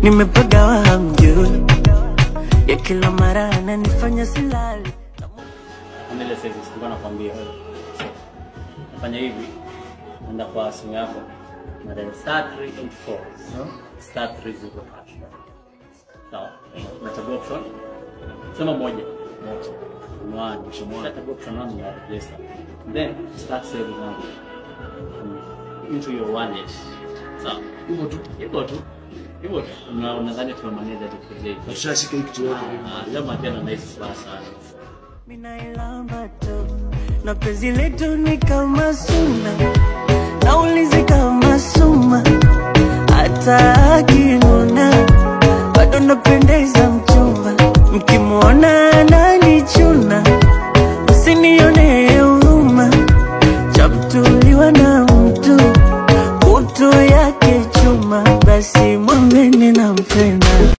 nimepagawa hamjui ya kila mara ananifanya silali Mbele sasa sikuwa nakwambia. So, nafanya hivi. Nenda kwa simu yako. Na then star 384. Star 304. Sawa. Unachagua option. Sema moja. Moja. One. Unachagua option one ya register. Then start saving now. Into your wallet. Sawa. Hivyo tu. Hivyo tu. Hivyo tu. Una- Unadhani tuna manage tu kuzei. Ushashika hiki kitu yote. Ah, jamaa tena nice basa. minailamba tu na penzi letu ni kama suna naulizi kama suma hata akinuna bado napendeza mchumba mkimwona ananichuna usinione huruma chamtuliwa na mtu kutu yake chuma basi mwambeni nampenda